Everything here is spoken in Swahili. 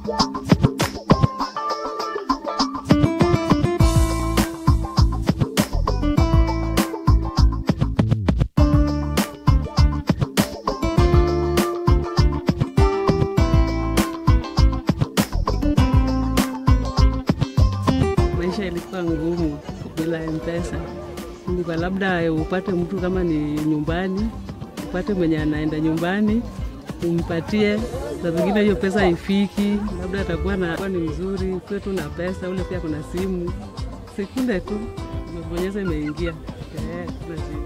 Maisha ilikuwa ngumu bila mpesa. Ilikuwa labda upate mtu kama ni nyumbani, upate mwenye anaenda nyumbani umpatie, saa zingine hiyo pesa haifiki, labda atakuwa na kuwa ni mzuri, kuwe tu na pesa, ule pia kuna simu, sekunde tu umebonyeza imeingia. Eh, kuna simu.